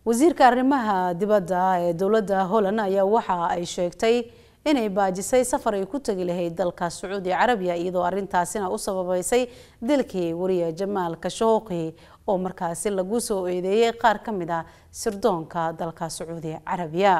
wasiirka arrimaha dibadda ee dowladda holland ayaa waxa ay sheegtay inay baajisay safar ay ku tegi lahayd dalka sacuudi carabiya iyadoo arintaasina u sababeysay dilkii wariye jamaal kashooqi oo markaasi lagu soo eedeeyey qaar ka mid ah sirdoonka dalka sacuudi carabiya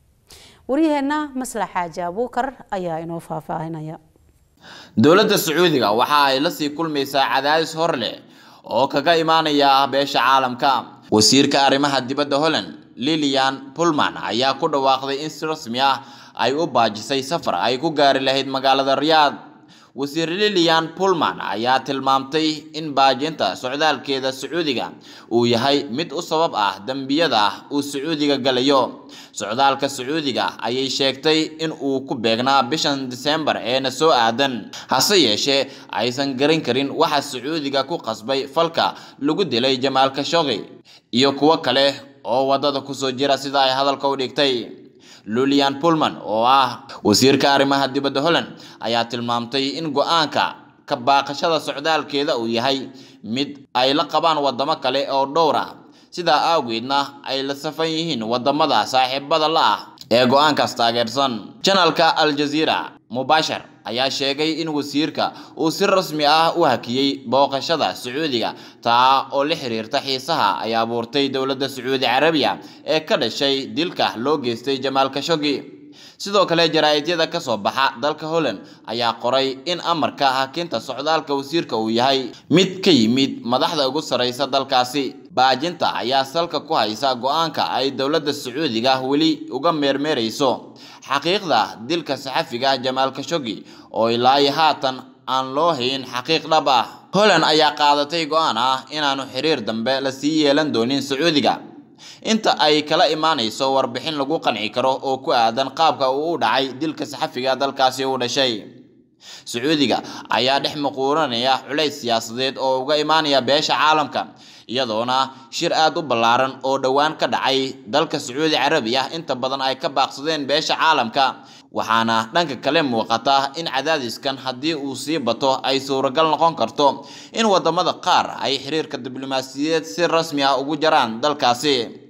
waryaheena maslax xaaji abuukar ayaa inoo faahfaahinaya dowladda sacuudiga waxa ay lasii kulmaysaa cadaadis hor leh oo kaga imaanaya beesha caalamka wasiirka arrimaha dibadda holland lilian pullman ayaa ku dhawaaqday in si rasmi ah ay u baajisay safar ay ku gaari lahayd magaalada riyaad wasiir lilian pullman ayaa tilmaamtay in baajinta socdaalkeeda sacuudiga uu yahay mid u sabab ah dembiyada uu sacuudiga galayo socdaalka sacuudiga ayay sheegtay in uu ku beegnaa bishan disembar eena soo aadan hase yeeshee aysan garan karin waxa sacuudiga ku qasbay falka lagu dilay jamaal kashoqi iyo kuwo kale oo waddada kusoo jira sida ay hadalka u dhigtay lulian pullman oo ah wasiirka arrimaha dibadda holland ayaa tilmaamtay in go-aanka ka baaqashada socdaalkeeda uu yahay mid ay la qabaan waddamo kale oo dhowr ah sidaa awgeedna ay la safan yihiin waddamada saaxiibada la ah ee go-aankaas taageersan janalka al jazeera mubashar ayaa sheegay in wasiirka uu si rasmi ah u hakiyey booqashada sacuudiga taa oo la xiriirta xiisaha ay abuurtay dowladda sacuudi carabiya ee ka dhashay dilka loo geystay jamaal kashogi sidoo kale jaraa-idyada ka soo baxa dalka holland ayaa qoray in amarka hakinta socdaalka wasiirka uu yahay mid ka yimid madaxda ugu sarreysa dalkaasi baajinta ayaa salka ku haysa go-aanka ay dowladda sacuudiga weli uga meermeerayso xaqiiqda dilka saxafiga jamaal kashogi oo ilaa haatan aan loo hayn xaqiiq dhab ah holland ayaa qaadatay go-aan ah inaanu xiriir dambe la sii yeelan doonin sacuudiga inta ay kala imaanayso warbixin lagu qanci karo oo ku aadan qaabka uu u dhacay dilka saxafiga dalkaasi u dhashay sacuudiga ayaa dhex muquuranaya culays siyaasadeed oo uga imaanaya beesha caalamka iyadoona shir aada u ballaaran oo dhowaan ka dhacay dalka sacuudi carabiya inta badan ay ka baaqsadeen beesha caalamka waxaana dhanka kale muuqata in cadaadiskan haddii uu sii bato ay suuragal noqon karto in wadamada qaar ay xiriirka diblomaasiyadeed si rasmi ah ugu jaraan dalkaasi